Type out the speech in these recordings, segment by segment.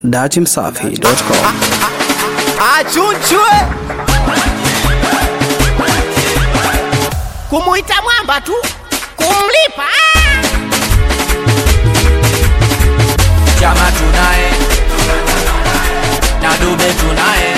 datimsafi.com achunchwe kumuita mwamba tu kumlipa ah! chama tunaye na dube tunaye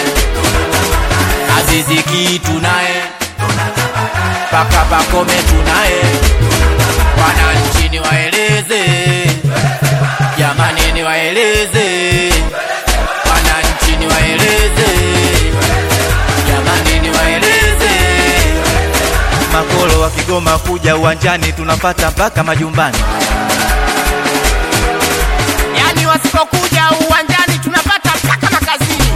aziziki tunaye paka pakome tunaye wananchi ni waeleze jamani ni waeleze wananchi ni waeleze jamani ni waeleze makolo wa Kigoma kuja uwanjani tunapata mpaka majumbani. yani wasipokuja uwanjani tunapata mpaka makazini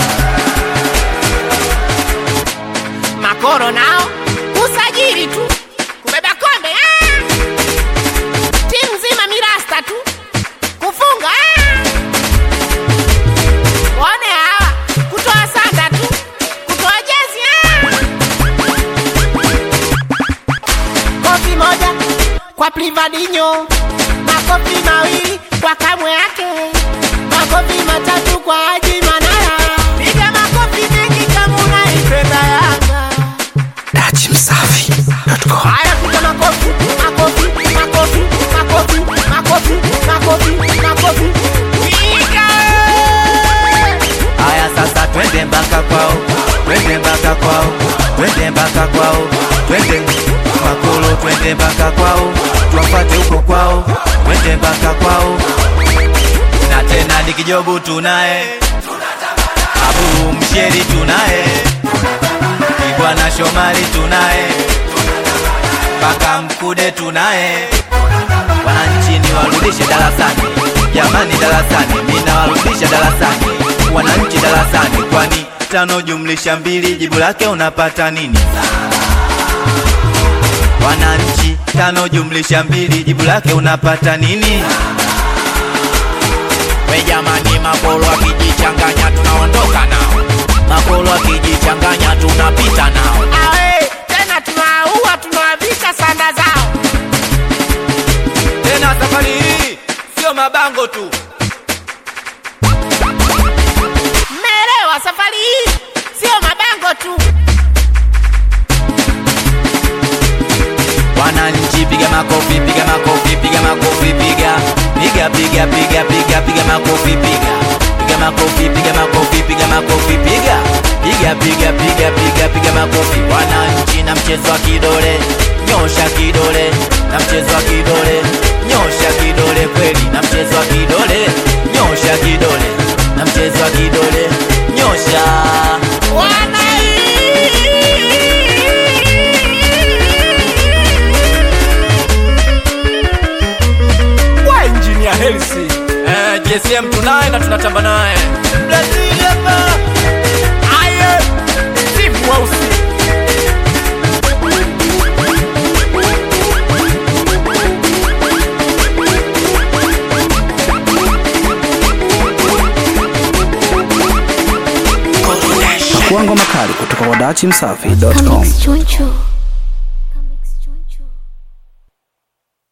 makoro nao usajili tu kubeba kombe ah! timu nzima mirasta tu kufunga ah! waone hawa kutoa sanda tu kutoa jezi ah! kofi moja kwa plivadinyo makofi mawili kwa kamwe yake makofi matatu kwa haji manara piga makofi mengi kama unaipenda yanga datimsafi.com haya piga makofi makofi makofi makofi makofi makofi makofi piga Haya sasa twende mpaka kwao, twende mpaka kwao, twende mpaka kwao, twende makolo, twende mpaka kwao, tuwafate huko kwao, twende mpaka kwao. Na tena dikijobu tunaye, abu msheri tunaye, ibwana shomali tunaye, mpaka mkude tunaye. Wananchi ni warudishe darasani, jamani darasani, mina warudisha darasani, wananchi darasani, kwani tano jumlisha mbili jibu lake unapata nini? Wananchi, tano jumlisha mbili jibu lake unapata nini? we jamani makolo akijichanganya tunaondoka nao makolo akijichanganya tunapita nao awe tena tunaua tunawavika sanda zao Tena safari hii sio mabango tu, mmeelewa safari hii sio mabango tu wananchi piga makofi, piga makofi, piga makofi, piga piga piga piga piga piga makofi, piga piga makofi, piga makofi, piga makofi, piga piga piga piga piga piga makofi. Wananchi na mchezo wa kidole, nyosha kidole, na mchezo wa kidole, nyosha kidole kweli, na mchezo wa kidole, nyosha kidole, na mchezo wa kidole, nyosha wa injinia helsi eh, gsm tunaye na tunatamba naye Brazil hapa. aye steve mweusi Pakuangwa makali kutoka kwa datimsafi.com Choncho.